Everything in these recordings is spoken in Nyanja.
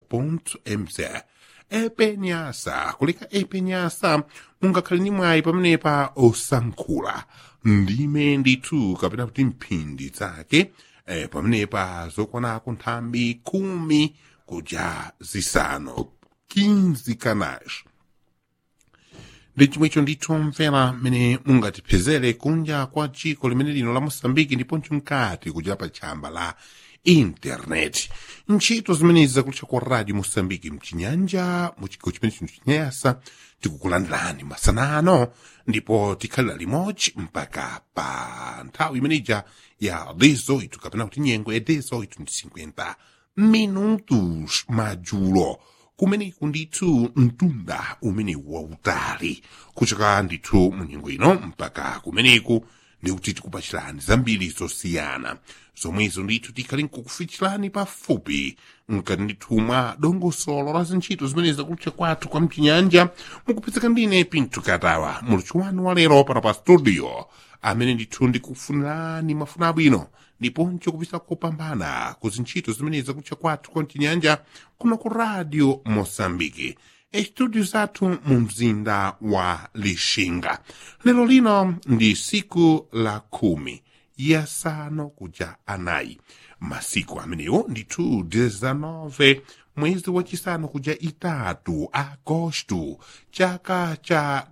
mz epenyasa kuleka epenyasa mungakhale ni mwayi pamenepa osankhula ndime ndithu kapena kuti mphindi zake eh, pamenepa zokwanako nthambi khumi kuja zisanu 15 kanash ndi chomwecho ndithu mvera mmene mungatipezere kunja kwa dziko limene lino la mosambiki ndiponso mkati kuja pa tchamba la intaneti ntchito zimenezi zakutcha kwa radio mosambiki mchinyanja muchigawo chimene chino chinyasa tikukulandirani masanano ndipo tikhalira limodzi mpaka pa nthawi imeneja ya 18 kapena kuti nyengo ya 18 ndi 50 minutos madzulo kumeneku ndithu mtunda umene wautali kuchoka ndithu mu nyengo ino mpaka kumeneku ndikuti tikupachirani zambiri zosiyana zomwezo ndithu tikhali nkukufichirani pafupi nkati ndithu mwa dongosolo la zintchito zimene zakutcha kwathu kwa mchinyanja mukupezeka ndine pinto katawa mulutchi wanu wa lero pana pa studio amene ndithu ndikufunirani mafuna abwino ndiponso kupita kopambana ku zintchito zimene zakutcha kwathu kwa mchinyanja kuno ku radio mosambiki estudio zathu mu mzinda wa lixinga lero lino ndi siku la khumi yasanu kuja anayi masiku amenewo ndithu 19 mwezi wachisanu kuja itatu agosto chaka cha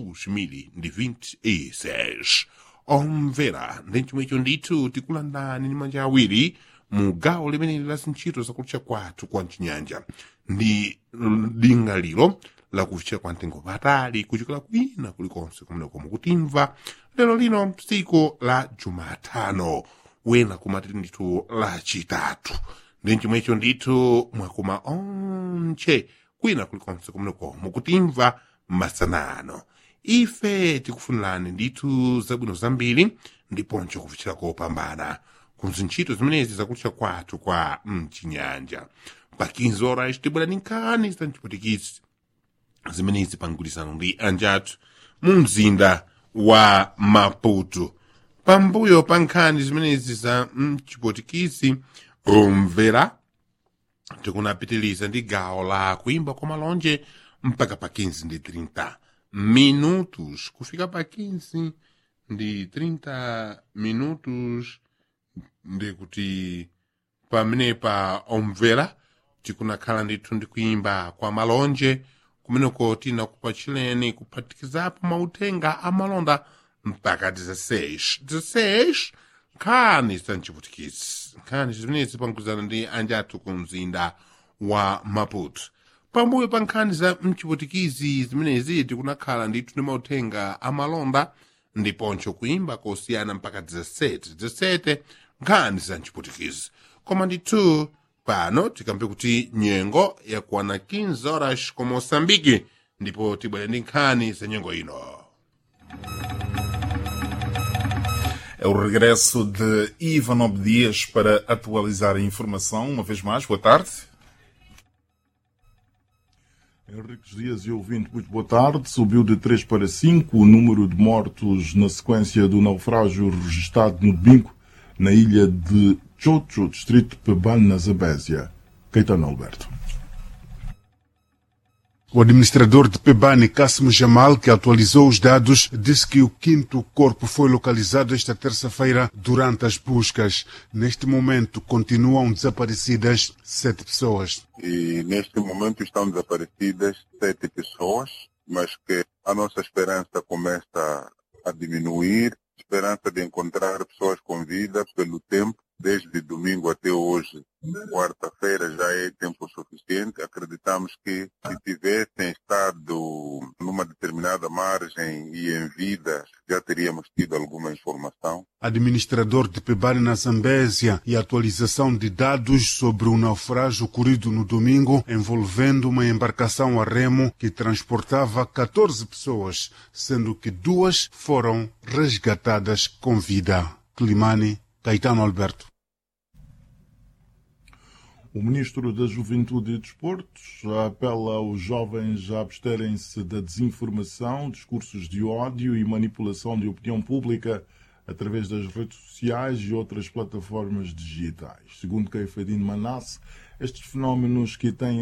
2026 omvera ndi chomwecho ndithu tikulandani ndi manja awiri mu gawo limeneli la zintchito zakutcha kwathu kwa mchinyanja ndi lingaliro lakufikira kwa mtengo patali kuchokera kwina kulikonse kumeneko mukutimva lero lino tsiku la jumatano wena kumatiri ndithu lachitatu ndi chomwecho ndithu mwakuma onche kwina kulikonse kumeneko mukutimva masanano ife tikufunirani ndithu zabwino zambiri ndiponso kufikira kopambana ku zintchito zimenezi zakutcha kwathu kwa mchinyanja pa 15 horas tibwera ndi nkhani za mchiputikisi zimenezi pa mgwirizano ndi anjathu mu mzinda wa maputo pambuyo pa nkhani zimenezi za mchiputikisi omvera tikunapitiliza ndi gawo la kuimba kwa malonje mpaka pa 15 ndi 30 minutos kufika pa 15 ndi 30 minutos ndikuti pamenepa omvera tikunakhala ndithu ndi kuimba kwa malonje kumeneko tinakupachireni kuphatikizapo mauthenga amalonda mpaka 16 16 nkhani za mchiputikisi nkhani zimenezi pamgwirizano ndi anjathu ku mzinda wa maputo pambuyo pa nkhani za mchiputikizi zimenezi tikunakhala ndithu ndi mauthenga amalonda ndiponso kuimba kosiyana mpaka 17 17 nkhani za mchiputikizi koma ndithu pano tikamve kuti nyengo yakwana 15 horas ku moçambike ndipo tibwere ndi nkhani za nyengo ino É o regresso de Ivan Obdias para atualizar a informação. Uma vez mais, boa tarde. Henriques Dias e ouvinte, muito boa tarde. Subiu de 3 para 5 o número de mortos na sequência do naufrágio registrado no domingo na ilha de Chocho, distrito de Pebane, na Zambésia. Caetano Alberto. O administrador de Pebane, Cássimo Jamal, que atualizou os dados, disse que o quinto corpo foi localizado esta terça-feira durante as buscas. Neste momento, continuam desaparecidas sete pessoas. E neste momento estão desaparecidas sete pessoas, mas que a nossa esperança começa a diminuir. Esperança de encontrar pessoas com vida pelo tempo, desde domingo até hoje. Quarta-feira já é tempo suficiente. Acreditamos que se tivessem estado numa determinada margem e em vida, já teríamos tido alguma informação. Administrador de Pebane na Zambésia e atualização de dados sobre o naufrágio ocorrido no domingo envolvendo uma embarcação a remo que transportava 14 pessoas, sendo que duas foram resgatadas com vida. Climane, Caetano Alberto. O ministro da Juventude e Desportos apela aos jovens a absterem-se da desinformação, discursos de ódio e manipulação de opinião pública através das redes sociais e outras plataformas digitais. Segundo Caifadine Manasse, estes fenómenos que têm